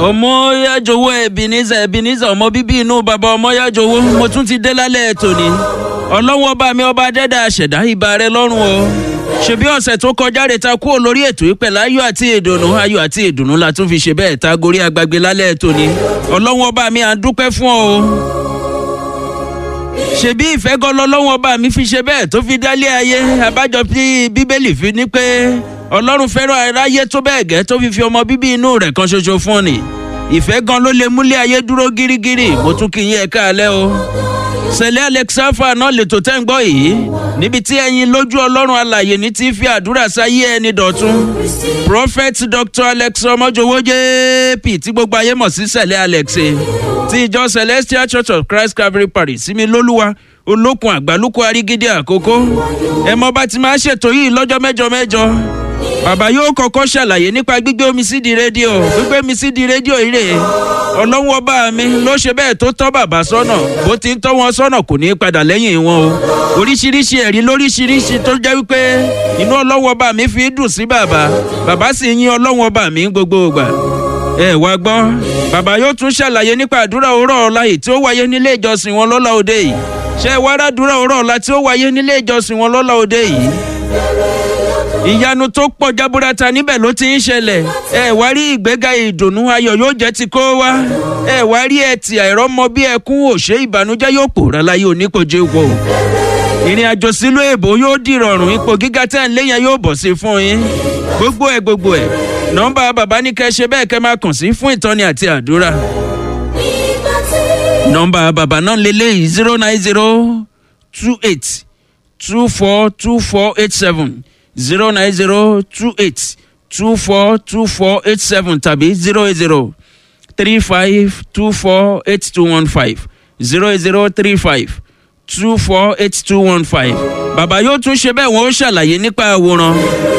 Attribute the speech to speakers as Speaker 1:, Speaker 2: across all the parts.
Speaker 1: ọmọ yájọwọ́ Ebenezer Ebenezer ọmọ bíbí inú bàbá ọmọ yájọwọ́ mo tún ti dé lálẹ́ tòní ọlọ́wọ́ bá mi ọba dẹ́dà àṣẹ̀dá ìbà rẹ lọ́rùn o ṣebí ọ̀sẹ̀ tó kọjá rè ta kúrò lórí ètò ìpẹ̀lú ayọ̀ àti ìdùnnú ayọ̀ àti ìdùnnú la tún fi ṣe bẹ́ẹ̀ ta gorí agbègbè lálẹ́ tòní ọlọ́wọ́ bá mi à ń dúpẹ́ fún ọ o ṣebí ìfẹ́ gan lọ́lọ́wọ́ bá mi fi ṣe bẹ́ẹ̀ tó fi dálé ayé abájọ tí bíbélì fi ní pé ọlọ́run fẹ́ràn aráyé tó bẹ́ẹ̀ gẹ́ tó fi fi ọmọ bíbí inú rẹ̀ kan ṣoṣo fún ni ìfẹ́ gan ló lè múlé ayé dúró gírígírí mo tún kí yín ẹ káalẹ́ o sẹ̀lẹ̀ alexafa náà lè tó tẹ́ ń gbọ́ yìí níbi tí ẹ̀yin lójú ọlọ́run alàyè ní ti fi àdúrà sáyé ẹni dọ̀tun prophet dr alex ọmọjọwọ jp tí gbogbo ayé mọ̀ sí sẹ̀lẹ̀ alex ti ìjọ celestial church of christ calvary parish sími lólúwa olókun àgbálùkù arígídí àkókò ẹ mọ̀ bá ti máa ṣètò yìí lọ́jọ́ mẹ́jọ mẹ́jọ bàbá yóò kọ́kọ́ ṣàlàyé nípa gbígbé omi sí di rédíò gbígbé mi sí di rédíò ire ọlọ́wọ́ bá mi ló ṣe bẹ́ẹ̀ tó tọ́ bàbá sọ́nà bó ti ń tọ́ wọn sọ́nà kò ní í padà lẹ́yìn wọn o oríṣiríṣi ẹ̀rí lóríṣiríṣi tó jẹ́ wípé inú ọlọ́wọ́ bá mi fi dùn sí bàbá bàbá sì yín ọlọ́wọ́ bá mi gbogbo ìgbà ẹ wá gbọ́ bàbá yóò tún ṣàlàyé nípa àdúrà òwúrọ̀ ọ̀la yìí tí ó wáyé nílé ìjọsìn wọn lọ́la òde yìí ṣé wàá ràdúrà òwúrọ̀ ọ̀la tí ó wáyé nílé ìjọsìn wọn lọ́la òde yìí ìyanu tó pọ̀ jaburata níbẹ̀ ló ti ń ṣẹlẹ̀ ẹ wá rí ìgbéga ìdùnnú ayọ̀ yóò jẹ́ ti kó wá ẹ wá rí ẹtì àìrọ́mọ bí ẹkún òṣè ìbànújẹ́ yóò pòórá láyé oníkojé wò ìrìn àjò sílùú èbó yóò dìrọ̀rùn ipò gíga tẹ́ ń lé yẹn yóò bọ̀ sí fún yín gbogbo ẹ̀ gbogbo ẹ̀ nọ́mbà bàbá ní kẹ́ ṣe bẹ́ẹ̀ kẹ́ máa kàn sí fún ìtọ́ni àti àdúrà nọ́mbà bàbá náà lélẹ́yìí zero nine zero two eight two four two four eight seven zero nine zero two eight two four two four eight seven tàbí zero eight zero three five two four eight two one five zero eight zero three five two four eight two one five. bàbá yóò tún ṣe bẹ́ẹ̀ wọ́n ó ṣàlàyé nípa àwòrán.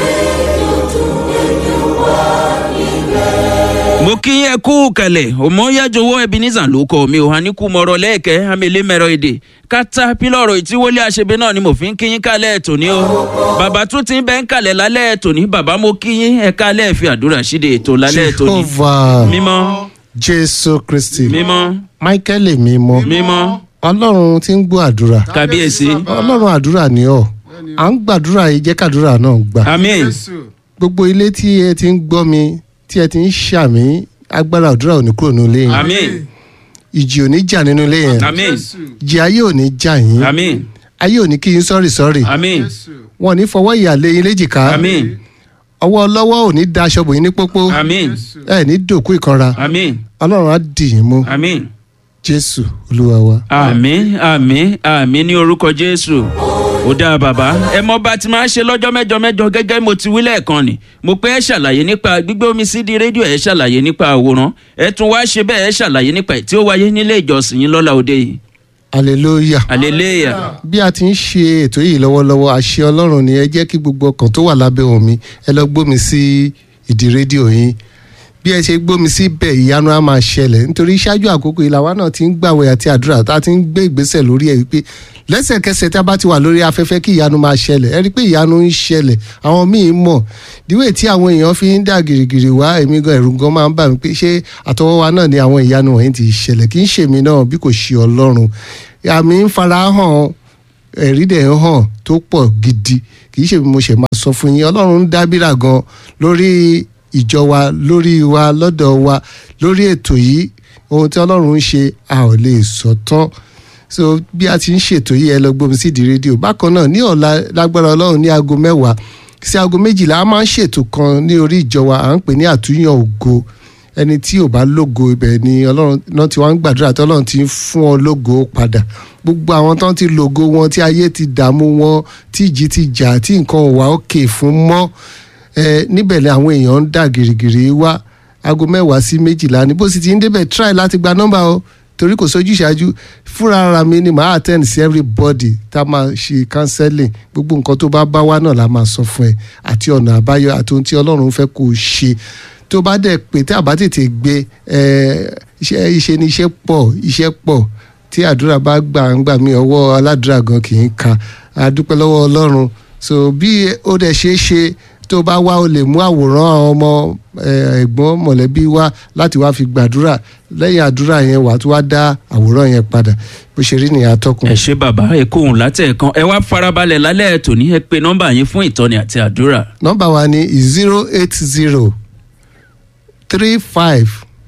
Speaker 1: mo kí yẹn kú kẹlẹ̀ òmòyájọwọ́ Ebenezer ló kọ́ mi ò hàn ní kú mọ̀rọ̀ lẹ́ẹ̀kẹ́ amẹ́lẹ́ mẹ́rọ èdè kátà pílọ̀rọ̀ ìtíwọlé àṣebí náà ni mo fi ń kí yín kálẹ̀ tòní o bàbá tún ti ń bẹ́ ń kalẹ̀ lálẹ́ tòní bàbá mo kí yín ẹ kálẹ̀ fi àdúrà ṣíde ètò lálẹ́ tòní.
Speaker 2: Jehovah
Speaker 1: mímọ́
Speaker 2: Jésù Kristi
Speaker 1: mímọ́
Speaker 2: Michael mímọ́
Speaker 1: mímọ́
Speaker 2: Ọlọ́run tí ń gbọ́ àdúrà
Speaker 1: kábíyèsí
Speaker 2: Ọlọ́run àdúrà ni ọ́ à ń gbàdúrà yìí jẹ́ kàdúrà náà gbà
Speaker 1: àmín
Speaker 2: gbogbo ilé tí ẹ ti ń gbọ́ mi tí ẹ ti ń ṣàmì agbára àdúrà ò ní kúrò nínú ilé yẹn
Speaker 1: àmín
Speaker 2: ìjì ò ní jà nínú ilé yẹn
Speaker 1: àmín
Speaker 2: ìjì ayé ò ní jà yín
Speaker 1: àmín
Speaker 2: ayé ò ní kí yín sọ́rì sọ́rì
Speaker 1: àmín
Speaker 2: wọn ò ní fọwọ́ ìyà lé yín léjìká
Speaker 1: àmín
Speaker 2: ọwọ́ ọlọ́wọ́ ò ní da aṣọ bò yín ní pópó
Speaker 1: àmín
Speaker 2: ẹ ní dòkú ìkanra
Speaker 1: àmín
Speaker 2: Ọlọ́run á dì yín mú
Speaker 1: àmín
Speaker 2: Jésù Olúwa wa.
Speaker 1: àmín àmín àmín ní orúkọ jésù ó dáa bàbá ẹ mọ bá ti máa ń ṣe lọ́jọ́ mẹ́jọ mẹ́jọ gẹ́gẹ́ mo ti wí lẹ́ẹ̀kan ni mo pé ẹ ṣàlàyé nípa gbígbé omi sí di rédíò ẹ ṣàlàyé nípa àwòrán ẹ tún wá ṣe bẹ́ẹ̀ ẹ ṣàlàyé nípa ẹ̀ tí ó wáyé nílé ìjọsìn yín lọ́la òde yìí
Speaker 2: hallelujah.
Speaker 1: hallelujah
Speaker 2: bí a ti ń ṣe ètò yìí lọ́wọ́lọ́wọ́ àṣẹ ọlọ́run ni ẹ jẹ́ kí gbogbo ọkàn tó wà lábẹ́ omi ẹ lọ gbómi sí ìdí rédíò yín bí ẹ ṣe gbómi sí bẹ́ẹ̀ ìyanu á máa ṣẹlẹ̀ nítorí ṣáájú àkókò ìlàwá náà ti ń gbàwẹ̀ àti àdúrà tá a ti ń gbé ìgbésẹ̀ lórí ẹ̀ wípé lẹ́sẹ̀kẹsẹ̀ tí a bá ti wà lórí afẹ́fẹ́ kí ìyanu máa ṣẹlẹ̀ ẹ rí i pé ìyanu ń ṣẹlẹ̀ àwọn míì mọ̀ díwèé tí àwọn èèyàn fi ń dà gìrìgìrì wá èmi gan ẹ̀rù gan máa ń bà mí pé ṣé àtọwọ́wá náà ni àwọn ìyanu wọ̀nyí ti ṣẹlẹ̀ kì í ṣèmi náà bí kò ṣe ọlọ́run àmì ń fara hàn ẹ̀rí dẹ̀ ń hàn tó pọ̀ gidi kì í ṣe bí mo ṣe máa sọ fún yín ọlọ́run ń dábìrà gan lórí ìjọ wa lórí wa lọ́dọ̀ wa lórí ètò yìí ohun tí ọlọ́run ń ṣe a ò lè sọ tán so bí a ti ń ṣètò yìí ẹ lọ gbómi sí di rédíò bákan náà ní ọ̀la lágbára ọlọ́run ní aago mẹ́wàá sí aago méjìlá a máa ń ṣètò kan ní orí ìjọ wa à ń pè ní àtúnyàn ògo ẹni tí ò bá lógo ibẹ̀ ni ọlọ́run náà ti wá ń gbàdúrà tí ọlọ́run ti ń fún ọ lógo padà gbogbo àwọn tó ń ti lógo wọn tí ayé ti dààmú wọn tí ìjì ti jà tí nǹkan ò wá òkè fún mọ́ ẹ níbẹ̀ ni àwọn èèyàn ń dà gìrìgìrì wá aago mẹ́wàá sí méjìlá ni bó sì ti ń débẹ̀ try láti gba nọ́mbà o torí kò sójú ìṣáájú fúnra ara mi ni màá attend sí everybody tá a máa ṣe counseling gbogbo nǹkan tó bá bá wá náà la máa sọ fún ẹ àti ọ̀nà àbáyọ àti ohun tí ọlọ́run fẹ́ kó o ṣe tó bá dẹ̀ pé tí a bá tètè gbé iṣẹ́ iṣẹ́ ní iṣẹ́ pọ̀ iṣẹ́ pọ̀ tí àdúrà bá gbà ń gbà mí ọwọ́ aládùúrà gan kì í ka a dúpẹ́ lọ́wọ́ ọlọ́run so bí ó dẹ̀ ṣe é ṣe tó bá wá o lè mú àwòrán ọmọ eh, ẹ̀gbọ́n mọ̀lẹ́bí wá láti wá fi gbàdúrà lẹ́yìn àdúrà yẹn wàá tún wá dá àwòrán yẹn padà bó ṣe rí nìyẹn atọ́kùn.
Speaker 1: ẹ ṣe bàbá ẹ kóhùn látẹ̀ẹ̀kan ẹ wá farabalẹ̀ lálẹ́ tòní ẹ pe nọ́mbà yín fún ìtọ́ni àti àdúrà.
Speaker 2: nọ́mbà wa ni zero eight zero three five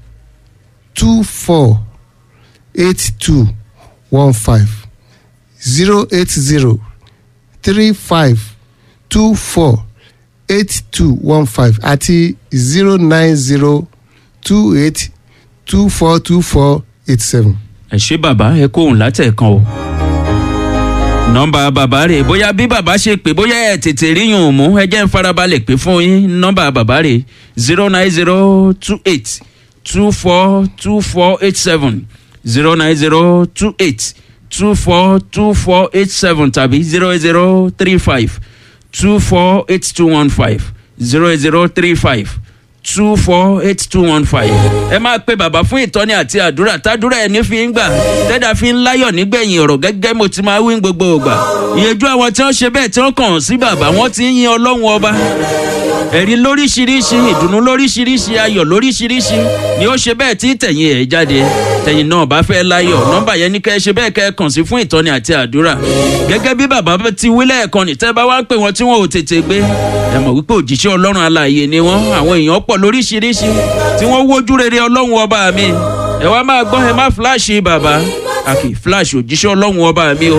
Speaker 2: two four eight two one five zero eight zero three five two four eight two one five àti zero nine zero two eight two four two four eight seven.
Speaker 1: ẹ ṣe bàbá ẹ kóhùn látẹ̀ẹ̀kan o. nọ́mbà bàbá rè bóyá bí bàbá ṣe pè bóyá ẹ tètè ríyùn mú ẹ jẹ́ ń farabalẹ̀ pé fún yín nọ́mbà bàbá rè zero nine zero two eight two four two four eight seven zero nine zero two eight two four two four eight seven tàbí zero zero three five two four eight two one five zero zero three five two four eight two one five. ẹ máa pe bàbá fún ìtọ́ni àti àdúrà tádúrà ẹni fi ń gbà tẹ́dà fi ń láyọ̀ nígbẹ̀yìn ọ̀rọ̀ gẹ́gẹ́ mo ti máa wí ní gbogbo ògbà. ìyẹjú àwọn tí wọ́n ṣe bẹ́ẹ̀ tí wọ́n kàn sí bàbá wọ́n ti ń yin ọlọ́run ọba. ẹ̀rí lóríṣiríṣi ìdùnnú lóríṣiríṣi ayọ̀ lóríṣiríṣi ni ó ṣe bẹ́ẹ̀ tí tẹ̀yìn ẹ̀ jáde tẹ̀yìn náà bá fẹ́ láyọ̀ nọ́mbà yẹn ní kẹ́ ẹ ṣe bẹ́ẹ̀ kẹ́ ẹ kàn sí fún ìtọ́ni àti àdúrà gẹ́gẹ́ bí bàbá ti wí lẹ́ẹ̀kan ní tẹ́ bá wá ń pè wọ́n tí wọ́n ò tètè gbé ẹ mọ̀ wípé òjíṣẹ́ ọlọ́run alààyè ni wọ́n àwọn èèyàn pọ̀ lóríṣiríṣi tí wọ́n wójú rere ọlọ́run ọba mi ẹ wá máa gbọ́ ẹ má fíláàṣì bàbá àkì fíláàṣì òjíṣẹ́ ọlọ́run ọba mi o.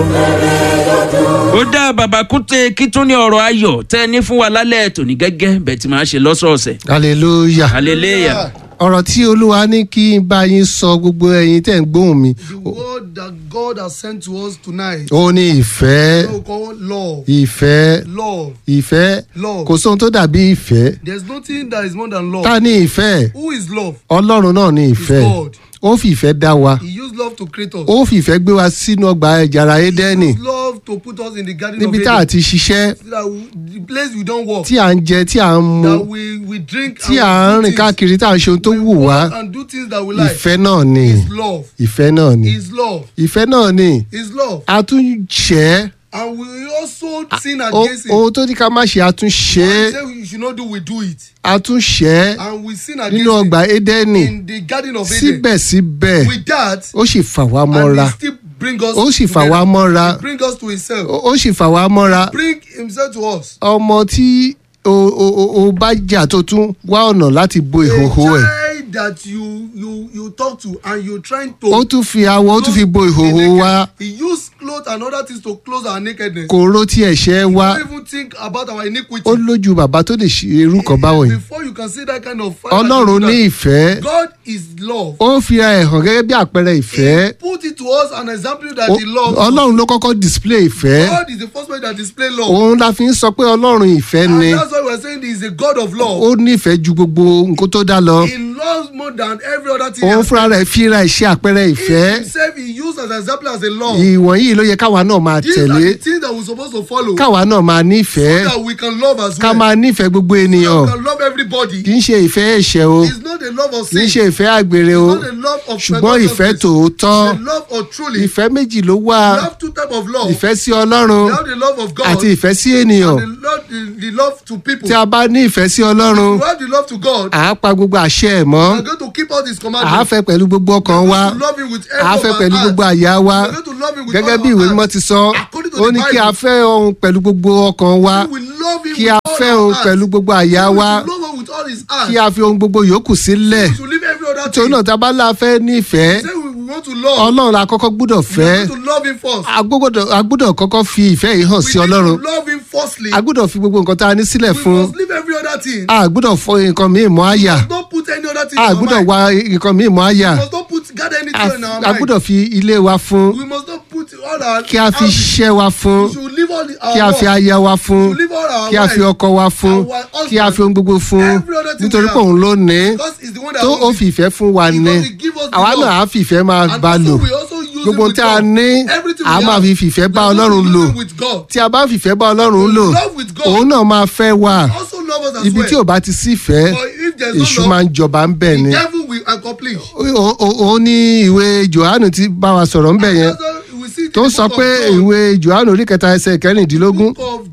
Speaker 1: ó dá bàbá kúté kí tún ní ọ̀rọ̀ ayọ̀ tẹ́ ẹ ní fún wa lálẹ́ tòní gẹ́gẹ́ bẹ́ẹ̀ tí máa ṣe lọ́sọ̀ọ̀sẹ̀
Speaker 2: hallelujah.
Speaker 1: hallelujah.
Speaker 2: ọ̀rọ̀ tí olúwa ní kí n bá yín sọ gbogbo ẹ̀yin tẹ̀ ń gbóhùn mi
Speaker 3: The word that God has sent to us tonight.
Speaker 2: ó ní ìfẹ́
Speaker 3: We call love.
Speaker 2: ìfẹ́
Speaker 3: Love.
Speaker 2: ìfẹ́
Speaker 3: Love.
Speaker 2: kò sóhun tó dàbí ìfẹ́
Speaker 3: There's nothing that is more than love.
Speaker 2: ta ní ìfẹ́
Speaker 3: Who is love?
Speaker 2: ọlọ́run náà ní ìfẹ́
Speaker 3: God.
Speaker 2: ó fi ìfẹ́ dá wa
Speaker 3: He used love to create us.
Speaker 2: ó fi ìfẹ́ gbé wa sínú ọgbà ẹ̀jára
Speaker 3: He
Speaker 2: édẹ́nì
Speaker 3: used love to put us in the garden
Speaker 2: níbi
Speaker 3: of
Speaker 2: tá a
Speaker 3: Eden.
Speaker 2: ti ṣiṣẹ́
Speaker 3: So that we, the place we don't walk.
Speaker 2: tí à ń jẹ tí à ń mu
Speaker 3: That we, we drink
Speaker 2: tí
Speaker 3: and
Speaker 2: à ń
Speaker 3: we do
Speaker 2: rìn
Speaker 3: things.
Speaker 2: káàkiri tá à ń ṣe ohun tó
Speaker 3: We
Speaker 2: wù wá
Speaker 3: walk and do things that we like.
Speaker 2: ìfẹ́ náà ni
Speaker 3: Is love.
Speaker 2: ìfẹ́ náà ni
Speaker 3: Is love.
Speaker 2: ìfẹ́ náà ni
Speaker 3: Is love.
Speaker 2: a tún ṣẹ́
Speaker 3: And we also sin
Speaker 2: o-
Speaker 3: against it.
Speaker 2: ohun tó ní ká má ṣe a tún ṣe
Speaker 3: What he
Speaker 2: é
Speaker 3: say we should not do, we do it.
Speaker 2: a tún ṣẹ́
Speaker 3: And we sin against
Speaker 2: nínú
Speaker 3: it.
Speaker 2: ọgbà édẹ́nì
Speaker 3: in the garden of Eden.
Speaker 2: síbẹ̀síbẹ̀
Speaker 3: With that,
Speaker 2: ó sì fà wá
Speaker 3: and
Speaker 2: mọ́ra
Speaker 3: he still bring us
Speaker 2: ó sì fà
Speaker 3: together.
Speaker 2: wá mọ́ra
Speaker 3: He bring us to himself.
Speaker 2: ó ó sì fà wá mọ́ra
Speaker 3: Bring himself to us.
Speaker 2: ọmọ tí o o o o bá jà tó tún wá ọ̀nà láti bo ìhòhò ẹ̀
Speaker 3: A child that you you you talk to and you trying to.
Speaker 2: ó tún fi awọ ó tún fi bo
Speaker 3: close the
Speaker 2: ìhòhò
Speaker 3: naked.
Speaker 2: wa
Speaker 3: He use cloth and other things to close our nakedness.
Speaker 2: kò ró tí ẹ̀ṣẹ̀ wa
Speaker 3: Don't even think about our iniquity.
Speaker 2: ó lójú bàbá tó lè ṣe irú kan báwọn yìí
Speaker 3: Before you can see that kind of father
Speaker 2: ọlọ́run
Speaker 3: that do
Speaker 2: ní
Speaker 3: that,
Speaker 2: ìfẹ́
Speaker 3: God is love.
Speaker 2: ó fi ara ẹ̀ hàn gẹ́gẹ́ bí àpẹẹrẹ ìfẹ́
Speaker 3: He put it to us an example that
Speaker 2: Ó-
Speaker 3: he loves. us.
Speaker 2: ọlọ́run ló kọ́kọ́ display ìfẹ́
Speaker 3: God is the first one that display love.
Speaker 2: òun la fi ń sọ pé ọlọ́run ìfẹ́ ni
Speaker 3: And that's why we're saying he is a God of love.
Speaker 2: ó nífẹ̀ẹ́ ju gbogbo nǹkan tó dá lọ
Speaker 3: He loves more than every other thing.
Speaker 2: òun
Speaker 3: else.
Speaker 2: fúnra rẹ̀ fi ra ìṣe àpẹẹrẹ
Speaker 3: He
Speaker 2: ìfẹ́
Speaker 3: himself he used as an example as a love.
Speaker 2: ìwọ̀nyí ló yẹ káwa náà máa
Speaker 3: These are
Speaker 2: tẹ̀lé
Speaker 3: the things that we're supposed to follow.
Speaker 2: káwa náà máa nífẹ̀ẹ́
Speaker 3: so that we can love as
Speaker 2: ká
Speaker 3: well.
Speaker 2: máa nífẹ̀ẹ́ gbogbo ènìyàn
Speaker 3: we can love everybody.
Speaker 2: kì í ṣe ìfẹ́ ẹ̀ṣẹ̀ o
Speaker 3: It's not a love of
Speaker 2: kì í
Speaker 3: sin.
Speaker 2: ṣe ìfẹ́ àgbèrè o
Speaker 3: It's not a love of
Speaker 2: ṣùgbọ́n ìfẹ́
Speaker 3: perverseness.
Speaker 2: tòótọ́
Speaker 3: It's a love of truly.
Speaker 2: ìfẹ́ méjì ló wà
Speaker 3: We have two types of love.
Speaker 2: ìfẹ́ sí ọlọ́run
Speaker 3: We have the love of God
Speaker 2: àti ìfẹ́ sí ènìyàn
Speaker 3: and the love, the, the love to people.
Speaker 2: tí a bá ní ìfẹ́ sí ọlọ́run
Speaker 3: we have the love to God.
Speaker 2: à á pa gbogbo àṣẹ ẹ̀ mọ́
Speaker 3: We're going to keep all these
Speaker 2: à á
Speaker 3: commandments.
Speaker 2: fẹ́ pẹ̀lú gbogbo ọkàn
Speaker 3: We're
Speaker 2: wa
Speaker 3: going to love him with
Speaker 2: à á
Speaker 3: every
Speaker 2: fẹ́
Speaker 3: of
Speaker 2: pẹ̀lú
Speaker 3: our
Speaker 2: gbogbo
Speaker 3: heart.
Speaker 2: àyà wa
Speaker 3: We're going to love him with
Speaker 2: gẹ́gẹ́
Speaker 3: all
Speaker 2: bí
Speaker 3: our
Speaker 2: ìwé
Speaker 3: heart.
Speaker 2: mímọ́ ti sọ
Speaker 3: According to
Speaker 2: ó
Speaker 3: the
Speaker 2: ní kí a
Speaker 3: Bible.
Speaker 2: fẹ́ ohun pẹ̀lú gbogbo ọkàn wa
Speaker 3: We will love him
Speaker 2: kí
Speaker 3: with
Speaker 2: a
Speaker 3: all
Speaker 2: fẹ́
Speaker 3: our
Speaker 2: ohun
Speaker 3: heart.
Speaker 2: pẹ̀lú gbogbo àyà
Speaker 3: We
Speaker 2: wa
Speaker 3: will love him with all his heart.
Speaker 2: kí a fi ohun gbogbo yòókù sílẹ̀
Speaker 3: We should leave every other
Speaker 2: torí
Speaker 3: thing.
Speaker 2: náà tá a bá la fẹ́ nífẹ̀ẹ́
Speaker 3: Say we we want to love.
Speaker 2: ọlọ́run la kọ́kọ́ gbúdọ̀
Speaker 3: We
Speaker 2: fẹ́
Speaker 3: are going to love him first.
Speaker 2: a gbọ́dọ̀- a gbúdọ̀ kọ́kọ́ fi ìfẹ́ yìí hàn
Speaker 3: We
Speaker 2: sí
Speaker 3: need
Speaker 2: ọlọ́run
Speaker 3: to love him firstly.
Speaker 2: a gbúdọ̀ fi gbogbo nǹkan tá a ní sílẹ̀
Speaker 3: We
Speaker 2: fún
Speaker 3: must leave every other thing.
Speaker 2: a gbúdọ̀ fọ nǹkan míì mọ́ àyà
Speaker 3: Don't put any other thing
Speaker 2: a
Speaker 3: in our
Speaker 2: gbúdọ̀
Speaker 3: mind.
Speaker 2: wá nǹkan míì mọ́ àyà
Speaker 3: We must not put gather
Speaker 2: a
Speaker 3: anything in our
Speaker 2: a
Speaker 3: mind.
Speaker 2: gbúdọ̀ fi ilé wa fún
Speaker 3: We must not put all our
Speaker 2: kí a fi
Speaker 3: houses.
Speaker 2: iṣẹ́ wa fún
Speaker 3: We should leave all the, our
Speaker 2: kí a fi
Speaker 3: work.
Speaker 2: aya wa fún
Speaker 3: We should leave all our
Speaker 2: kí a fi
Speaker 3: wives.
Speaker 2: ọkọ wa fún
Speaker 3: Our husband.
Speaker 2: kí a fi ohun gbogbo fún
Speaker 3: Every other thing
Speaker 2: nítorí
Speaker 3: we
Speaker 2: pé
Speaker 3: have.
Speaker 2: òun ló ní
Speaker 3: Because he's the one that
Speaker 2: tó ó
Speaker 3: owns
Speaker 2: fi
Speaker 3: it.
Speaker 2: ìfẹ́ fún wa
Speaker 3: Because
Speaker 2: ní
Speaker 3: he give us the
Speaker 2: àwa
Speaker 3: love.
Speaker 2: náà á fi ìfẹ́ máa
Speaker 3: And
Speaker 2: bá lò
Speaker 3: also we also use
Speaker 2: gbogbo
Speaker 3: it with
Speaker 2: tí a
Speaker 3: God.
Speaker 2: ní
Speaker 3: Everything
Speaker 2: a
Speaker 3: we
Speaker 2: máa
Speaker 3: have.
Speaker 2: fi fìfẹ́ bá
Speaker 3: We also
Speaker 2: ọlọ́run
Speaker 3: use
Speaker 2: lò
Speaker 3: it with God.
Speaker 2: tí a bá fìfẹ́ bá ọlọ́run lò
Speaker 3: Love with God.
Speaker 2: òun náà máa fẹ́ wà
Speaker 3: Also love us as
Speaker 2: ibi
Speaker 3: well.
Speaker 2: tí ò bá ti sí ìfẹ́
Speaker 3: But if there's
Speaker 2: èṣù
Speaker 3: no
Speaker 2: máa
Speaker 3: love,
Speaker 2: ń jọba ń bẹ̀ ni
Speaker 3: the devil will accomplish.
Speaker 2: Ó- ó- òun ní ìwé johannu ti bá wa sọ̀rọ̀ ń bẹ̀ yẹn
Speaker 3: That's why we see
Speaker 2: tó
Speaker 3: the
Speaker 2: sọ
Speaker 3: book
Speaker 2: pé
Speaker 3: of John,
Speaker 2: ìwé johannu orí kẹta ẹsẹ̀ kẹrìndínlógún
Speaker 3: book of John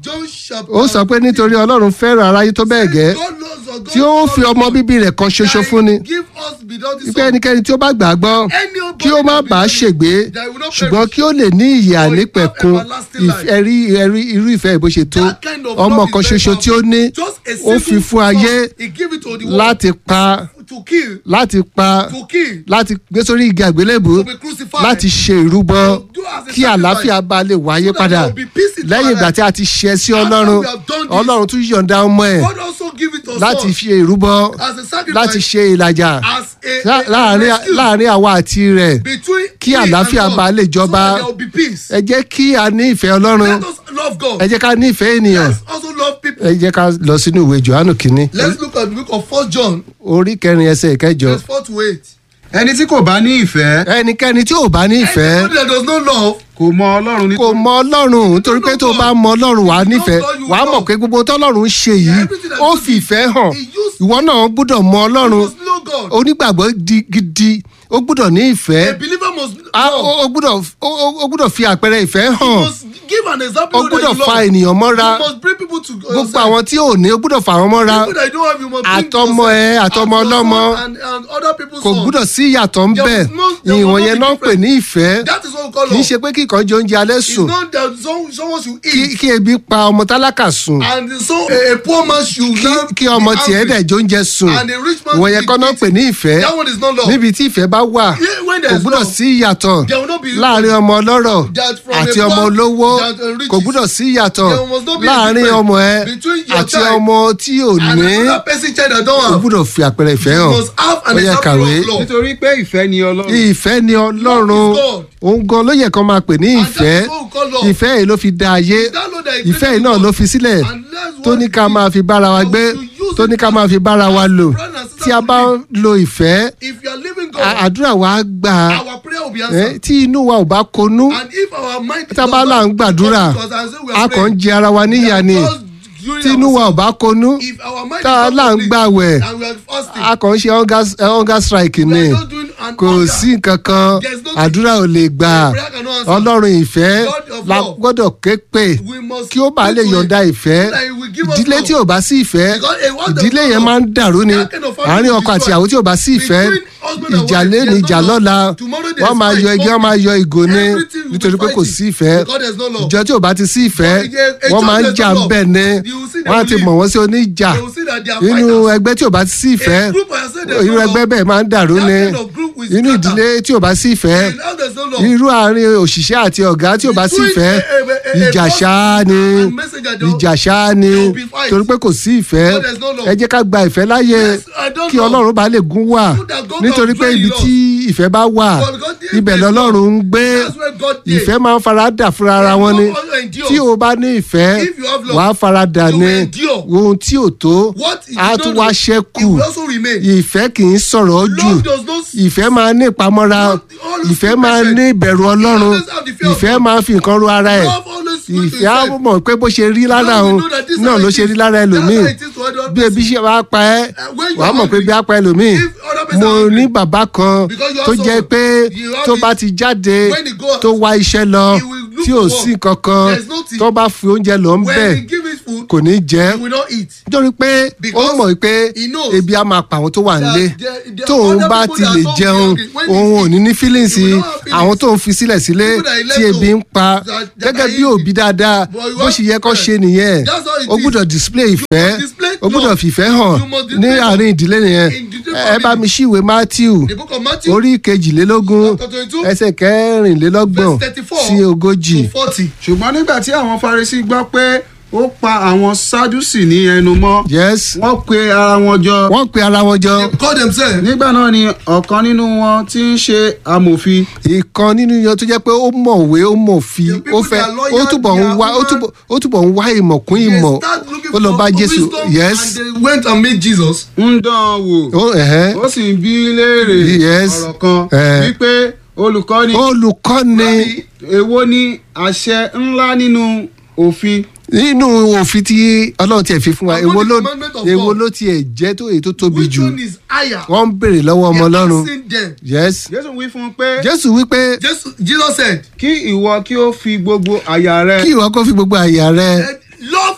Speaker 3: chapter.
Speaker 2: ó sọ pé nítorí ọlọ́run fẹ́ràn aráyé tó bẹ́ẹ̀ gẹ́
Speaker 3: God loves us. God
Speaker 2: tí ó fi ọmọ bíbí rẹ̀ kan ṣoṣo fún ni
Speaker 3: Give us beloved
Speaker 2: wípé
Speaker 3: son.
Speaker 2: ẹnikẹ́ni tí ó bá gbà á gbọ́ kí ó má bàa ṣègbé ṣùgbọ́n kí ó lè ní ìyè ànípẹ̀kun ìf- ẹ̀rí ẹ̀rí irú ìfẹ́ bó ṣe tó
Speaker 3: That kind of
Speaker 2: ọmọ
Speaker 3: love
Speaker 2: kan
Speaker 3: is very
Speaker 2: ṣoṣo tí ó ní
Speaker 3: Just a
Speaker 2: ó
Speaker 3: simple
Speaker 2: fi fún
Speaker 3: son,
Speaker 2: ayé
Speaker 3: He give it to the world
Speaker 2: láti pa
Speaker 3: to kill,
Speaker 2: láti pa
Speaker 3: to kill,
Speaker 2: láti gbé sórí igi àgbélébù
Speaker 3: to be crucified.
Speaker 2: láti ṣe ìrúbọ
Speaker 3: To do as a
Speaker 2: kí
Speaker 3: sacrifice.
Speaker 2: àlàáfíà bá lè wáyé
Speaker 3: So that
Speaker 2: padà
Speaker 3: there will be peace in
Speaker 2: lẹ́yìn
Speaker 3: our
Speaker 2: ìgbà
Speaker 3: life.
Speaker 2: tí a ti ṣe sí
Speaker 3: After
Speaker 2: ọlọ́run
Speaker 3: we have done this,
Speaker 2: ọlọ́run tún yọ̀ǹda ọmọ ẹ̀
Speaker 3: God also give it to us
Speaker 2: láti
Speaker 3: son
Speaker 2: fi ìrúbọ
Speaker 3: as a sacrifice.
Speaker 2: láti ṣe ìlàjà
Speaker 3: as a,
Speaker 2: lá-
Speaker 3: a,
Speaker 2: láàrin
Speaker 3: a rescue
Speaker 2: láàrin àwa àti rẹ̀
Speaker 3: between
Speaker 2: kí
Speaker 3: we and
Speaker 2: àlàáfíà
Speaker 3: God,
Speaker 2: bá lè
Speaker 3: so
Speaker 2: jọba.
Speaker 3: that there will be peace.
Speaker 2: ẹ jẹ́ kí a ní ìfẹ́ ọlọ́run
Speaker 3: Let us love God.
Speaker 2: ẹ jẹ́ ká ní ìfẹ́ ènìyàn
Speaker 3: Let's also love people.
Speaker 2: ẹ jẹ́ ká lọ sínú ìwé johannu kínní
Speaker 3: Let's look at the book of First John,
Speaker 2: orí kẹrin ẹsẹ̀ ìkẹjọ
Speaker 3: verse four to eight.
Speaker 4: ẹni tí kò bá ní ìfẹ́
Speaker 2: ẹnikẹ́ni tí ò bá ní ìfẹ́
Speaker 3: Anybody that does not love
Speaker 4: kò mọ ọlọ́run
Speaker 2: kò
Speaker 4: nítorí
Speaker 2: mọ ọlọ́run nítorí pé tó bá mọ ọlọ́run wàá nífẹ̀ẹ́ wàá mọ̀ pé gbogbo tọ́lọ́run ń ṣe yìí ó fi ìfẹ́ hàn ìwọ náà gbúdọ̀ mọ ọlọ́run
Speaker 3: must know God.
Speaker 2: onígbàgbọ́ di- gidi ó gbúdọ̀ ní
Speaker 3: A
Speaker 2: ìfẹ́
Speaker 3: believer must
Speaker 2: a-
Speaker 3: love.
Speaker 2: ó ó gbúdọ̀ ó- ó- ó gbúdọ̀ fi àpẹẹrẹ ìfẹ́
Speaker 3: You
Speaker 2: hàn
Speaker 3: must give an example
Speaker 2: ó
Speaker 3: that
Speaker 2: gbúdọ̀
Speaker 3: you
Speaker 2: fa
Speaker 3: love.
Speaker 2: ènìyàn mọ́ra
Speaker 3: You must bring people to
Speaker 2: gbogbo
Speaker 3: yourself.
Speaker 2: àwọn tí ò ní ó gbúdọ̀ fà wọ́n mọ́ra
Speaker 3: People that you don't have, you must bring
Speaker 2: Àtọmọ ẹ,
Speaker 3: yourself.
Speaker 2: àtọmọ
Speaker 3: And your
Speaker 2: ọlọ́mọ.
Speaker 3: son And, and other people's
Speaker 2: kò
Speaker 3: son.
Speaker 2: gbúdọ̀ sí ìyàtọ̀ ń
Speaker 3: There
Speaker 2: bẹ̀
Speaker 3: was no- there was
Speaker 2: ìwọ̀n
Speaker 3: no
Speaker 2: yẹn náà ń pè ní ìfẹ́
Speaker 3: That is what we call
Speaker 2: kì í
Speaker 3: love.
Speaker 2: ṣe pé kíkan jẹ oúnjẹ alẹ́
Speaker 3: It's
Speaker 2: sùn
Speaker 3: not that some, someone should
Speaker 2: kí
Speaker 3: eat.
Speaker 2: kí ebi pa ọmọ tálákà sùn
Speaker 3: And so a, a poor man should
Speaker 2: kí
Speaker 3: not
Speaker 2: kí
Speaker 3: be
Speaker 2: ọmọ tiẹ̀
Speaker 3: angry.
Speaker 2: dẹ̀ jẹ oúnjẹ sùn
Speaker 3: And a rich man
Speaker 2: ìwọ̀n yẹn
Speaker 3: be
Speaker 2: kọ́ náà ń pè ní ìfẹ́
Speaker 3: That one is not love.
Speaker 2: níbi tí ìfẹ́ bá wà
Speaker 3: Yeah, when
Speaker 2: kò
Speaker 3: there is
Speaker 2: gbúdọ̀
Speaker 3: love,
Speaker 2: sí ìyàtọ̀
Speaker 3: there will not be
Speaker 2: láàrin ọmọ ọlọ́rọ̀
Speaker 3: that from
Speaker 2: àti
Speaker 3: a
Speaker 2: ọmọ
Speaker 3: poor
Speaker 2: olówó
Speaker 3: that a rich
Speaker 2: kò gbúdọ̀ sí ìyàtọ̀
Speaker 3: There must not be a
Speaker 2: láàrin
Speaker 3: difference
Speaker 2: ọmọ ẹ
Speaker 3: between your
Speaker 2: àti
Speaker 3: child
Speaker 2: ọmọ tí ò
Speaker 3: and
Speaker 2: ní
Speaker 3: another person child that don't
Speaker 2: kò
Speaker 3: have.
Speaker 2: gbúdọ̀ fi àpẹẹrẹ ìfẹ́
Speaker 3: You
Speaker 2: hàn
Speaker 3: must have an
Speaker 2: ó yẹ
Speaker 3: example
Speaker 2: kàwé
Speaker 3: of love.
Speaker 4: nítorí pé ìfẹ́ ni ọlọ́run
Speaker 2: ìfẹ́ ni ọlọ́run
Speaker 3: Love is God.
Speaker 2: òun gan ló yẹ kán máa pè ní
Speaker 3: And
Speaker 2: ìfẹ́
Speaker 3: that is what we call love.
Speaker 2: ìfẹ́ yìí ló fi dá ayé
Speaker 3: That love that
Speaker 2: ìfẹ́ yìí
Speaker 3: exists
Speaker 2: náà
Speaker 3: in
Speaker 2: ló
Speaker 3: God.
Speaker 2: fi sílẹ̀
Speaker 3: And that's
Speaker 2: tó
Speaker 3: what
Speaker 2: ní
Speaker 3: it
Speaker 2: ká
Speaker 3: is.
Speaker 2: máa fi bára wa
Speaker 3: So
Speaker 2: gbé
Speaker 3: to use
Speaker 2: tó ní
Speaker 3: it
Speaker 2: ká máa fi bára wa lò
Speaker 3: brother and sister
Speaker 2: tí a bá
Speaker 3: to
Speaker 2: ń lo ìfẹ́
Speaker 3: If you are living
Speaker 2: a-
Speaker 3: God,
Speaker 2: àdúrà wa gbà á
Speaker 3: our prayer will be
Speaker 2: Eh,
Speaker 3: answered.
Speaker 2: tí inú wa ò bá konú
Speaker 3: And if our mind
Speaker 2: tá a bá là ń gbàdúrà a kàn ń jẹ ara wa níyà ni tí inú wa ò bá konú
Speaker 3: If our mind
Speaker 2: tá a
Speaker 3: is
Speaker 2: là
Speaker 3: not
Speaker 2: ń gbàwẹ̀
Speaker 3: and we are fasting,
Speaker 2: a kàn ń ṣe hunger- eh, hunger strike
Speaker 3: we
Speaker 2: ni
Speaker 3: are just doing an
Speaker 2: kò
Speaker 3: hunger.
Speaker 2: sí nǹkan kan
Speaker 3: There's no-
Speaker 2: àdúrà ò lè gbà
Speaker 3: prayer cannot answer.
Speaker 2: ọlọ́run ìfẹ́
Speaker 3: God of
Speaker 2: la
Speaker 3: love.
Speaker 2: gbọ́dọ̀ ké pè
Speaker 3: We must
Speaker 2: kí ó bá
Speaker 3: pray
Speaker 2: lè
Speaker 3: to
Speaker 2: yọ̀ǹda
Speaker 3: him
Speaker 2: ìfẹ́
Speaker 3: so that he will give us
Speaker 2: ìdílé
Speaker 3: love.
Speaker 2: tí ò bá sí ìfẹ́
Speaker 3: Because a word of
Speaker 2: ìdílé yẹn
Speaker 3: love,
Speaker 2: máa ń dàrú ni
Speaker 3: that kind of family
Speaker 2: àárín
Speaker 3: will
Speaker 2: ọkọ àti
Speaker 3: destroy.
Speaker 2: ìyàwó tí ò bá sí ìfẹ́
Speaker 3: Between husband and
Speaker 2: ìjà
Speaker 3: wife,
Speaker 2: lẹ́nu
Speaker 3: there's
Speaker 2: ìjà
Speaker 3: no love.
Speaker 2: lọ́la
Speaker 3: Tomorrow there's
Speaker 2: wọ́n máa
Speaker 3: fight,
Speaker 2: yọ igi wọ́n máa yọ ìgò ni
Speaker 3: Everything will be
Speaker 2: nítorí pé kò
Speaker 3: fighting
Speaker 2: sí ìfẹ́
Speaker 3: because there's no love.
Speaker 2: ìjọ tí ò bá ti sí ìfẹ́
Speaker 3: But a- a
Speaker 2: wọ́n
Speaker 3: church
Speaker 2: máa ń
Speaker 3: there's
Speaker 2: jà
Speaker 3: no
Speaker 2: ń
Speaker 3: love.
Speaker 2: bẹ̀ ni
Speaker 3: You will see they
Speaker 2: wọ́n á
Speaker 3: will
Speaker 2: ti
Speaker 3: leave.
Speaker 2: mọ̀ wọ́n sí oníjà
Speaker 3: They will see that they are
Speaker 2: inú
Speaker 3: fighters.
Speaker 2: ẹgbẹ́ tí ò bá ti sí ìfẹ́
Speaker 3: A group of yourself, there's
Speaker 2: irú
Speaker 3: no
Speaker 2: ẹgbẹ́
Speaker 3: love.
Speaker 2: bẹ́ẹ̀ máa ń dàrú
Speaker 3: That
Speaker 2: ni
Speaker 3: kind of group will
Speaker 2: inú
Speaker 3: scatter.
Speaker 2: ìdílé tí ò bá sí ìfẹ́
Speaker 3: And now there's no love.
Speaker 2: irú àárín òṣìṣẹ́ àti ọ̀gá tí ò bá sí
Speaker 3: Between
Speaker 2: ìfẹ́
Speaker 3: a- a- a- a
Speaker 2: ìjà
Speaker 3: boss
Speaker 2: ṣáá ni
Speaker 3: and messenger, there will-
Speaker 2: ìjà ṣáá ni
Speaker 3: there will be fight.
Speaker 2: torí pé kò sí ìfẹ́
Speaker 3: Because there's no love.
Speaker 2: ẹ jẹ́ ká gba ìfẹ́ láyè
Speaker 3: Yes, I don't
Speaker 2: kí
Speaker 3: know.
Speaker 2: ọlọ́run bá lè gún wà
Speaker 3: So that God
Speaker 2: nítorí
Speaker 3: can
Speaker 2: pé
Speaker 3: dwell
Speaker 2: ibi
Speaker 3: in us.
Speaker 2: tí ìfẹ́ bá wà
Speaker 3: But because there
Speaker 2: ibẹ̀
Speaker 3: is
Speaker 2: lọ́lọ́run ń
Speaker 3: love,
Speaker 2: gbé
Speaker 3: that's where God did.
Speaker 2: ìfẹ́ máa ń fara dà fúnra ara wọn ni
Speaker 3: God also endures.
Speaker 2: tí o bá ní ìfẹ́
Speaker 3: If you have love,
Speaker 2: wàá fara dà
Speaker 3: you
Speaker 2: ní
Speaker 3: will endure.
Speaker 2: ohun tí ò tó
Speaker 3: What is
Speaker 2: á
Speaker 3: not
Speaker 2: tún
Speaker 3: love,
Speaker 2: wá
Speaker 3: it
Speaker 2: ṣẹ́kù
Speaker 3: will also remain.
Speaker 2: ìfẹ́ kì í sọ̀rọ̀ jù
Speaker 3: Love does not
Speaker 2: ìfẹ́ máa ní ìpamọ́ra
Speaker 3: Love always
Speaker 2: ìfẹ́
Speaker 3: keep
Speaker 2: máa
Speaker 3: patient.
Speaker 2: ní ìbẹ̀rù ọlọ́run
Speaker 3: always have the fear of
Speaker 2: ìfẹ́
Speaker 3: God.
Speaker 2: máa fi nǹkan ru ara ẹ̀
Speaker 3: Love always wait to
Speaker 2: ìfẹ́ á
Speaker 3: himself.
Speaker 2: mọ̀ pé bó ṣe rí lára
Speaker 3: Love
Speaker 2: òun
Speaker 3: will know that this is
Speaker 2: náà
Speaker 3: how
Speaker 2: ló
Speaker 3: it
Speaker 2: ṣe
Speaker 3: is.
Speaker 2: rí lára ẹlòmíì
Speaker 3: That's how it is to other
Speaker 2: bí ebi ṣe wá pa ẹ́
Speaker 3: when you
Speaker 2: wàá
Speaker 3: are
Speaker 2: mọ̀ pé
Speaker 3: hungry,
Speaker 2: bí á pa ẹlòmíì
Speaker 3: if other person
Speaker 2: mo
Speaker 3: are hungry,
Speaker 2: ní bàbá kan
Speaker 3: because you
Speaker 2: tó
Speaker 3: also-
Speaker 2: jẹ́ pé
Speaker 3: you have
Speaker 2: tó
Speaker 3: it,
Speaker 2: bá ti jáde
Speaker 3: when he goes,
Speaker 2: tó wá iṣẹ́ lọ
Speaker 3: he will look
Speaker 2: tí ò
Speaker 3: for
Speaker 2: sí
Speaker 3: work.
Speaker 2: kankan
Speaker 3: There is nothing.
Speaker 2: tó bá fi oúnjẹ lọ ń bẹ̀
Speaker 3: when he give his food,
Speaker 2: kò ní jẹ́
Speaker 3: he will not eat.
Speaker 2: nítorí pé ó
Speaker 3: Because
Speaker 2: mọ̀ pé
Speaker 3: he knows
Speaker 2: ebi á máa pa àwọn tó wà nílé
Speaker 3: there- there are
Speaker 2: tóun
Speaker 3: other
Speaker 2: bá
Speaker 3: people
Speaker 2: ti
Speaker 3: that
Speaker 2: lè
Speaker 3: don't
Speaker 2: jẹun
Speaker 3: feel hungry. When he
Speaker 2: òun ò ní ní
Speaker 3: eat,
Speaker 2: feelings
Speaker 3: he will not have feelings.
Speaker 2: àwọn tóun fi sílẹ̀ sílé
Speaker 3: People that he left
Speaker 2: tí ebi ń
Speaker 3: home,
Speaker 2: pa
Speaker 3: that- that
Speaker 2: gẹ́gẹ́
Speaker 3: are
Speaker 2: bí
Speaker 3: eating.
Speaker 2: òbí dáadáa
Speaker 3: But you
Speaker 2: bó
Speaker 3: want
Speaker 2: ṣe yẹ kó
Speaker 3: friends.
Speaker 2: ṣe nìyẹn
Speaker 3: That's how it
Speaker 2: o
Speaker 3: is.
Speaker 2: gbúdọ̀ display ìfẹ́
Speaker 3: display
Speaker 2: o gbúdọ̀
Speaker 3: love.
Speaker 2: fìfẹ́ hàn
Speaker 3: You must
Speaker 2: ní
Speaker 3: display love.
Speaker 2: àárín ìdílé nìyẹn
Speaker 3: In the
Speaker 2: ẹ bá
Speaker 3: family.
Speaker 2: mi ṣíwèé Matthew
Speaker 3: The book of Matthew,
Speaker 2: orí kejìlélógún
Speaker 3: chapter twenty-two,
Speaker 2: ẹsẹ̀ kẹrìnlélọ́gbọ̀n
Speaker 3: verse thirty-four
Speaker 2: sí ogójì
Speaker 3: to forty.
Speaker 4: ṣùgbọ́n nígbà tí àwọn Farisí gbọ́ pé ó pa àwọn Sádúsì ní ẹnu mọ́
Speaker 2: yes
Speaker 4: wọ́n pe ara wọn jọ
Speaker 2: wọ́n pe ara wọn jọ
Speaker 3: They call themselves.
Speaker 4: nígbà náà ni ọ̀kan nínú wọn tí ń ṣe amòfin
Speaker 2: ìkan nínú yan tó jẹ́ pé ó mọ̀wé ó mọ̀fi
Speaker 3: The people
Speaker 2: ó fẹ́
Speaker 3: that are lawyer,
Speaker 2: ó túbọ̀ ń
Speaker 3: they are
Speaker 2: wá ó
Speaker 3: human.
Speaker 2: túbọ̀ ó túbọ̀ ń wá ìmọ̀ kún
Speaker 3: They
Speaker 2: ìmọ̀
Speaker 3: start looking
Speaker 2: ó lọ
Speaker 3: for
Speaker 2: bá
Speaker 3: for
Speaker 2: Jésù
Speaker 3: wisdom,
Speaker 2: yes
Speaker 3: and they went and met Jesus.
Speaker 4: ń dán an wò
Speaker 2: ó ẹ̀hẹ́
Speaker 4: ó sì ń bi í léèrè
Speaker 2: Yes.
Speaker 4: ọ̀rọ̀ kan
Speaker 2: Eh.
Speaker 4: wípé olùkọ́ni
Speaker 2: olùkọ́ni
Speaker 3: Rabbi,
Speaker 4: èwo ni àṣẹ ńlá nínú òfin
Speaker 2: nínú òfin tí Ọlọ́run tiẹ̀ fi fún wa
Speaker 3: Among
Speaker 2: èwo
Speaker 3: the
Speaker 2: ló
Speaker 3: commandment of
Speaker 2: èwo
Speaker 3: God.
Speaker 2: ló tiẹ̀ jẹ́ tó èyí tó tóbi
Speaker 3: which
Speaker 2: jù
Speaker 3: one is higher?
Speaker 2: wọ́n ń béèrè lọ́wọ́ ọmọ
Speaker 3: They are
Speaker 2: Ọlọ́run
Speaker 3: asking them.
Speaker 2: yes
Speaker 4: Jésù wí fún un pé
Speaker 2: Jésù wípé
Speaker 3: Jesus, Jesus said,
Speaker 4: kí ìwọ kí ó fi gbogbo àyà rẹ
Speaker 2: kí ìwọ kó fi gbogbo àyà rẹ
Speaker 3: "Love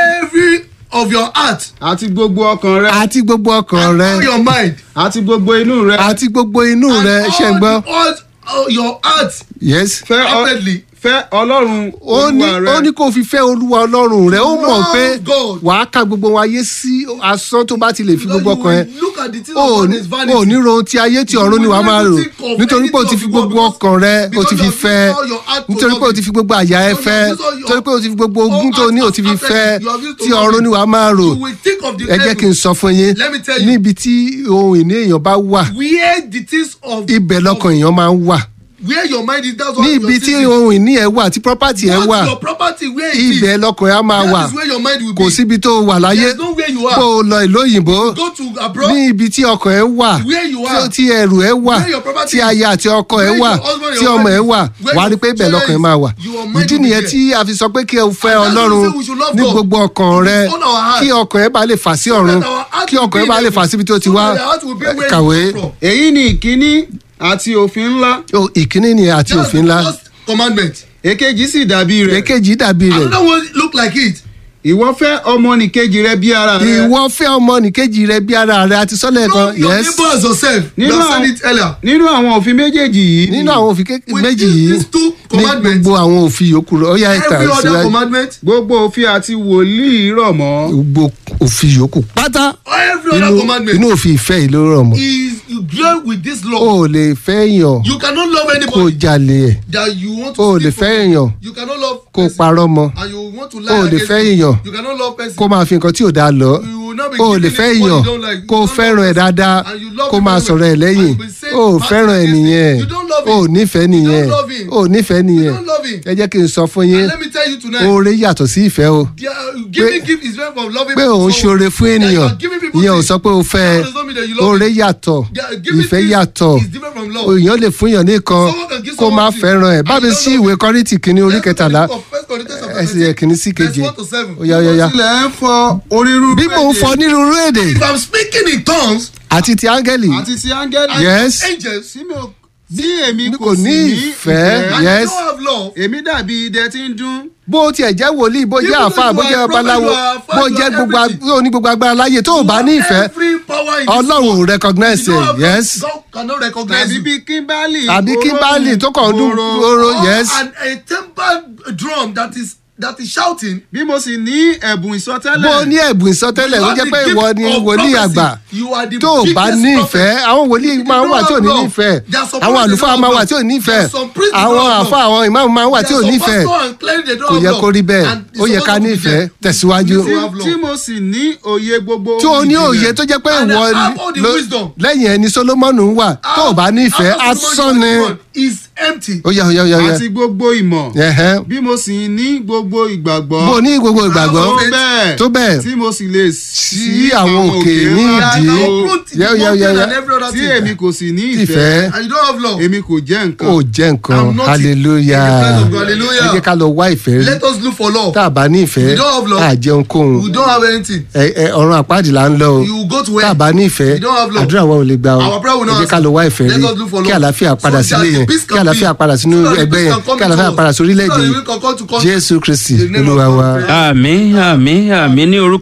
Speaker 3: every of your heart
Speaker 4: àti gbogbo ọkàn rẹ
Speaker 2: àti gbogbo ọkàn
Speaker 3: and
Speaker 2: rẹ
Speaker 3: all your mind
Speaker 4: àti gbogbo inú rẹ
Speaker 2: àti gbogbo inú
Speaker 3: and
Speaker 2: rẹ ṣe ń
Speaker 3: all
Speaker 2: gbọ́
Speaker 3: the- all all your heart
Speaker 2: yes.
Speaker 4: fẹ́ ọ-
Speaker 3: rapidly
Speaker 4: fẹ́ ọlọ́run
Speaker 2: ó ní
Speaker 4: olúwa rẹ
Speaker 2: ó ní kó fi fẹ́ olúwa ọlọ́run rẹ̀ ó mọ̀
Speaker 3: Love
Speaker 2: pé
Speaker 3: God.
Speaker 2: wàá ka gbogbo wọn ayé sí asán tó bá ti lè fi
Speaker 3: Because
Speaker 2: gbogbo
Speaker 3: you
Speaker 2: ọkàn ẹ
Speaker 3: will look at the things
Speaker 2: ó
Speaker 3: of God
Speaker 2: ní
Speaker 3: is vanity.
Speaker 2: ó ní rohun ti ayé tí ọ̀run ni wàá máa rò
Speaker 3: You will never think of
Speaker 2: nítorí pé o ti
Speaker 3: anything
Speaker 2: fi
Speaker 3: of
Speaker 2: gbogbo
Speaker 3: God
Speaker 2: ọkàn rẹ o
Speaker 3: because
Speaker 2: ti
Speaker 3: you
Speaker 2: fi
Speaker 3: have
Speaker 2: fẹ́
Speaker 3: used all your heart to
Speaker 2: nítorí pé o
Speaker 3: love
Speaker 2: ti
Speaker 3: it.
Speaker 2: fi gbogbo àyà ẹ
Speaker 3: Because you
Speaker 2: fẹ́
Speaker 3: have used all your-
Speaker 2: nítorí pé o ti fi gbogbo
Speaker 3: all
Speaker 2: ogún tó o ní o ti fi
Speaker 3: heart
Speaker 2: fẹ́
Speaker 3: affected. You have used to
Speaker 2: tí
Speaker 3: love
Speaker 2: ọ̀run
Speaker 3: it.
Speaker 2: ni wàá máa rò
Speaker 3: You will think of the
Speaker 2: ẹ jẹ́ kí n
Speaker 3: heaven.
Speaker 2: sọ fún yín
Speaker 3: Let me tell you.
Speaker 2: níbi tí ohun ìní èèyàn bá wà
Speaker 3: where the things of
Speaker 2: ibẹ̀ lọ́kàn èèyàn máa ń wà
Speaker 3: where your mind is that's what
Speaker 2: ní
Speaker 3: your
Speaker 2: ibi tí
Speaker 3: thinking.
Speaker 2: ohun ìní ẹ wà tí property ẹ
Speaker 3: What's
Speaker 2: wà
Speaker 3: your property where it is
Speaker 2: ibẹ̀ lọ́kàn ẹ á máa wà
Speaker 3: that is where your mind will
Speaker 2: kò
Speaker 3: be
Speaker 2: síbi tó wà láyé
Speaker 3: there's no where you
Speaker 2: bó
Speaker 3: are
Speaker 2: o lọ ìlú òyìnbó
Speaker 3: go to abroad
Speaker 2: ní ibi tí ọkàn ẹ wà
Speaker 3: Where you
Speaker 2: tí-
Speaker 3: are.
Speaker 2: tí ẹrù ẹ wà
Speaker 3: Where your property
Speaker 2: tí aya àti ọkọ ẹ
Speaker 3: Where
Speaker 2: wà
Speaker 3: your husband,
Speaker 2: tí
Speaker 3: your
Speaker 2: ọmọ ẹ
Speaker 3: wife
Speaker 2: wà
Speaker 3: is. Where
Speaker 2: wà á rí
Speaker 3: your
Speaker 2: pé ibẹ̀
Speaker 3: children
Speaker 2: lọ́kàn ẹ
Speaker 3: is.
Speaker 2: máa wà
Speaker 3: Your mind
Speaker 2: ìdí
Speaker 3: will be
Speaker 2: nìyẹn
Speaker 3: there.
Speaker 2: tí a fi sọ pé kí ẹ fẹ́
Speaker 3: And that's why
Speaker 2: ọlọ́run
Speaker 3: we say we should love
Speaker 2: ní
Speaker 3: God.
Speaker 2: gbogbo ọkàn rẹ
Speaker 3: With all our heart.
Speaker 2: kí ọkàn ẹ bá lè fà sí ọ̀run
Speaker 3: that our heart
Speaker 2: kí
Speaker 3: will
Speaker 2: ọkàn ẹ
Speaker 3: be
Speaker 2: bá lè
Speaker 3: there.
Speaker 2: fà síbi tó ti
Speaker 3: So
Speaker 2: wá
Speaker 3: that our heart will be where it
Speaker 2: kàwé
Speaker 3: come from.
Speaker 4: èyí ni ìkíní àti òfin ńlá
Speaker 2: O, ìkíní ni àti
Speaker 3: That's
Speaker 2: òfin
Speaker 3: the
Speaker 2: ńlá
Speaker 3: first commandment
Speaker 4: èkejì sì dàbí rẹ̀
Speaker 2: èkejì dàbí rẹ̀
Speaker 3: another one look like it
Speaker 4: ìwọ fẹ́ ọmọnìkejì rẹ bí ara rẹ
Speaker 2: ìwọ fẹ́ ọmọ nìkejì rẹ bí ara rẹ àti sọ́lẹ̀ kan
Speaker 3: love your
Speaker 2: yes
Speaker 3: neighbor as yourself you
Speaker 4: Nínú
Speaker 3: have said
Speaker 4: àwọn-
Speaker 3: it earlier
Speaker 4: nínú àwọn òfin méjèèjì yìí
Speaker 2: nínú àwọn òfin ké-
Speaker 3: With
Speaker 2: méjì
Speaker 3: these-
Speaker 2: yìí
Speaker 3: these two
Speaker 2: ní
Speaker 3: commandments
Speaker 2: gbogbo àwọn òfin yòókù rẹ ó yá ẹ̀ka
Speaker 3: every other
Speaker 2: síwájú
Speaker 3: commandment
Speaker 4: gbogbo òfin àti wòlíì rọ̀ mọ́
Speaker 2: gbogbo òfin yòókù pátá
Speaker 3: every other
Speaker 2: inú
Speaker 3: commandment
Speaker 2: inú òfin ìfẹ́ yìí ló rọ̀ mọ́
Speaker 3: is you deal with this
Speaker 2: o
Speaker 3: law
Speaker 2: ò lè fẹ́ èèyàn
Speaker 3: you cannot love
Speaker 2: kó o
Speaker 3: anybody
Speaker 2: jalè ẹ̀
Speaker 3: that you want to
Speaker 2: o ò
Speaker 3: steal
Speaker 2: lè
Speaker 3: from
Speaker 2: fẹ́ èèyàn
Speaker 3: you cannot love
Speaker 2: kó o
Speaker 3: person
Speaker 2: parọ́ mọ́
Speaker 3: and you want to
Speaker 2: o
Speaker 3: lie
Speaker 2: ò lè
Speaker 3: against
Speaker 2: fẹ́
Speaker 3: him.
Speaker 2: èèyàn
Speaker 3: you cannot love person
Speaker 2: kó o máa fi nǹkan tí ò dáa lọ
Speaker 3: you will not be
Speaker 2: o ò
Speaker 3: giving
Speaker 2: lè
Speaker 3: him
Speaker 2: fẹ́
Speaker 3: what
Speaker 2: èèyàn
Speaker 3: you don't like. You
Speaker 2: kó o
Speaker 3: don't
Speaker 2: fẹ́ràn
Speaker 3: love
Speaker 2: ẹ̀
Speaker 3: person.
Speaker 2: dáadáa
Speaker 3: And you love
Speaker 2: kó o
Speaker 3: him
Speaker 2: máa
Speaker 3: very
Speaker 2: sọ̀rọ̀ ẹ̀
Speaker 3: well.
Speaker 2: lẹ́yìn
Speaker 3: And you will say
Speaker 2: o ò
Speaker 3: bad
Speaker 2: fẹ́ràn ẹ̀
Speaker 3: against him.
Speaker 2: nìyẹn
Speaker 3: You don't love
Speaker 2: o ò
Speaker 3: him.
Speaker 2: nífẹ̀ẹ́
Speaker 3: You
Speaker 2: nìyẹn
Speaker 3: don't love him.
Speaker 2: o ò nífẹ̀ẹ́ nìyẹn
Speaker 3: don't love him.
Speaker 2: ẹ jẹ́ kí n sọ fún yín
Speaker 3: And let me tell you tonight
Speaker 2: oore yàtọ̀ sí ìfẹ́ o
Speaker 3: they are- giving gift is very from loving
Speaker 2: pé
Speaker 3: people
Speaker 2: òun
Speaker 3: so-
Speaker 2: ṣoore fún
Speaker 3: that you
Speaker 2: ènìyàn
Speaker 3: are giving people
Speaker 2: ìyẹn ò
Speaker 3: things.
Speaker 2: sọ pé o fẹ́
Speaker 3: That does not mean that you love
Speaker 2: oore
Speaker 3: him.
Speaker 2: yàtọ̀
Speaker 3: They are giving
Speaker 2: ìfẹ́
Speaker 3: things
Speaker 2: yàtọ̀
Speaker 3: is different from love.
Speaker 2: èèyàn lè fún yàn nìkan
Speaker 3: Someone can give
Speaker 2: kó má
Speaker 3: someone things
Speaker 2: fẹ́ràn ẹ̀
Speaker 3: and
Speaker 2: bá mi
Speaker 3: you don't
Speaker 2: sí
Speaker 3: love
Speaker 2: ìwé
Speaker 3: him.
Speaker 2: kọ́rìntì kìíní orí
Speaker 3: Let's look at
Speaker 2: kẹtàlá
Speaker 3: the book of First Corinthians chapter
Speaker 2: ẹsẹ̀
Speaker 3: 13,
Speaker 2: kìíní sí
Speaker 3: verse
Speaker 2: keje
Speaker 3: one to seven.
Speaker 2: ó yá ó yá ó yá.
Speaker 4: tilẹ̀ ń fọ onírúurú
Speaker 2: bí mò ń
Speaker 4: èdè
Speaker 2: fọ onírúurú èdè
Speaker 3: If I'm speaking in tongues
Speaker 2: àti ti áńgẹ́lì
Speaker 4: àti ti áńgẹ́lì
Speaker 3: and
Speaker 2: Yes.
Speaker 3: angels
Speaker 4: tí mi ò- tí èmi
Speaker 2: kò
Speaker 4: kò sì
Speaker 2: ní
Speaker 4: ní
Speaker 2: ìfẹ́.
Speaker 4: ìfẹ́
Speaker 3: and
Speaker 2: Yes.
Speaker 3: you don't have love
Speaker 4: èmi dàbí idẹ tí ń dún
Speaker 2: bó o tiẹ̀ jẹ́ wòlíì bó jẹ́
Speaker 3: Even
Speaker 2: àfa
Speaker 3: though
Speaker 2: bó
Speaker 3: you
Speaker 2: jẹ́
Speaker 3: are a prophet,
Speaker 2: babaláwo
Speaker 3: you are a father,
Speaker 2: bó
Speaker 3: you
Speaker 2: jẹ́
Speaker 3: are
Speaker 2: gbogbo ag-
Speaker 3: everything.
Speaker 2: ó ní gbogbo agbára láyè tó o bá ní ìfẹ́
Speaker 3: every power in this
Speaker 2: ọlọ́run ò
Speaker 3: world.
Speaker 2: recognize
Speaker 3: You don't
Speaker 2: ẹ̀
Speaker 3: have
Speaker 2: yes
Speaker 3: God cannot recognize
Speaker 4: tàbí
Speaker 3: you.
Speaker 4: bí kímbálì
Speaker 2: àbí kímbálì tó kàn ń dún róró
Speaker 3: Or
Speaker 2: yes
Speaker 3: an, a tempered drum that is that is shouting.
Speaker 4: bí mo sì ní ẹ̀bùn ìsọtẹ́lẹ̀
Speaker 2: bó o ní ẹ̀bùn ìsọtẹ́lẹ̀
Speaker 3: You
Speaker 2: ó
Speaker 3: have
Speaker 2: jẹ́
Speaker 3: the
Speaker 2: pé
Speaker 3: gift
Speaker 2: ìwọ ni
Speaker 3: of
Speaker 2: wòlíì
Speaker 3: prophecy.
Speaker 2: àgbà
Speaker 3: You are the
Speaker 2: tó o bá
Speaker 3: biggest
Speaker 2: ní
Speaker 3: prophet.
Speaker 2: ìfẹ́ àwọn wòlíì
Speaker 3: You
Speaker 2: máa ń
Speaker 3: don't
Speaker 2: wà tí ò
Speaker 3: have
Speaker 2: ní
Speaker 3: love.
Speaker 2: nífẹ̀ẹ́
Speaker 3: There are some
Speaker 2: àwọn
Speaker 3: prophets
Speaker 2: àlùfáà
Speaker 3: that
Speaker 2: máa
Speaker 3: don't
Speaker 2: wà
Speaker 3: have
Speaker 2: tí ò ní
Speaker 3: love.
Speaker 2: nífẹ̀ẹ́
Speaker 3: There are some priests that
Speaker 2: àwọn
Speaker 3: don't have
Speaker 2: àfa
Speaker 3: love.
Speaker 2: àwọn ìmáàmù máa ń wà tí ò
Speaker 3: There are some
Speaker 2: nífẹ̀ẹ́
Speaker 3: pastors and clerics they don't
Speaker 2: kò
Speaker 3: have
Speaker 2: yẹ
Speaker 3: love.
Speaker 2: kó rí bẹ́ẹ̀
Speaker 3: And it's
Speaker 2: ó yẹ ká
Speaker 3: supposed to be
Speaker 2: nífẹ̀ẹ́
Speaker 3: there.
Speaker 2: tẹ̀síwájú
Speaker 3: You
Speaker 4: tí
Speaker 3: have love.
Speaker 4: tí mo sì ní òye gbogbo
Speaker 2: tí o ní
Speaker 4: ìjìnlẹ̀.
Speaker 2: òye tó jẹ́ pé
Speaker 3: And
Speaker 2: ìwọ
Speaker 3: I have all the
Speaker 2: ló-
Speaker 3: wisdom.
Speaker 2: lẹ́yìn ẹni solomoni ń wà tó o bá nífẹ̀ẹ́
Speaker 3: After
Speaker 2: asán
Speaker 3: Solomon
Speaker 2: ni
Speaker 3: was born, is empty.
Speaker 2: ó yá ó yá ó yá ó yá
Speaker 4: àti gbogbo ìmọ̀
Speaker 2: Ẹ̀hẹ́.
Speaker 4: bí mo sì ní gbogbo ìgbàgbọ́
Speaker 2: bó o ní gbogbo ìgbàgbọ́
Speaker 4: tó bẹ́ẹ̀
Speaker 2: tó bẹ́ẹ̀
Speaker 4: tí mo sì lè
Speaker 2: sí àwọn òkè ní
Speaker 3: And
Speaker 2: ìdí
Speaker 3: I uproot the
Speaker 2: Yá, yá, yá,
Speaker 3: mountain
Speaker 2: yá.
Speaker 3: and every other
Speaker 4: tí
Speaker 3: thing.
Speaker 4: èmi kò sì ní
Speaker 2: ìfẹ́
Speaker 4: ìfẹ́
Speaker 3: And you don't have love.
Speaker 4: èmi kò jẹ́ nǹkan
Speaker 2: ó jẹ́ nǹkan
Speaker 3: I'm nothing.
Speaker 2: hallelujah
Speaker 3: In the presence of God, hallelujah.
Speaker 2: ẹ jẹ́ ká lọ wá ìfẹ́ rí
Speaker 3: Let us look for love.
Speaker 2: tá a bá ní ìfẹ́
Speaker 3: We don't have love.
Speaker 2: á jẹun kóhun
Speaker 3: We don't have anything.
Speaker 2: ẹ ẹ ọ̀run àpáàdì là ń lọ o
Speaker 3: You go to
Speaker 2: tá a
Speaker 3: where?
Speaker 2: bá ní ìfẹ́
Speaker 3: We don't have love.
Speaker 2: àdúrà wa ò lè gbà o
Speaker 3: Our prayer will
Speaker 2: ẹ
Speaker 3: not
Speaker 2: jẹ́ ká
Speaker 3: answer.
Speaker 2: lọ wá ìfẹ́
Speaker 3: Let
Speaker 2: rí
Speaker 3: us look for
Speaker 2: kí
Speaker 3: love.
Speaker 2: àlàáfíà padà
Speaker 3: So that
Speaker 2: sílé
Speaker 3: the
Speaker 2: yẹn
Speaker 3: peace can
Speaker 2: kí àlàáfíà
Speaker 3: be.
Speaker 2: padà sínú
Speaker 3: So that the
Speaker 2: ẹgbẹ́
Speaker 3: peace
Speaker 2: yẹn
Speaker 3: can come
Speaker 2: kí
Speaker 3: to
Speaker 2: àlàáfíà
Speaker 3: us.
Speaker 2: padà sórílẹ̀-èdè
Speaker 3: So that
Speaker 2: yìí
Speaker 3: we can come to country.
Speaker 2: jésù kristi
Speaker 3: In the name of
Speaker 2: olúwa
Speaker 3: God,
Speaker 2: wa.
Speaker 3: pray.
Speaker 1: àmì àmì àmì ní orúkọ.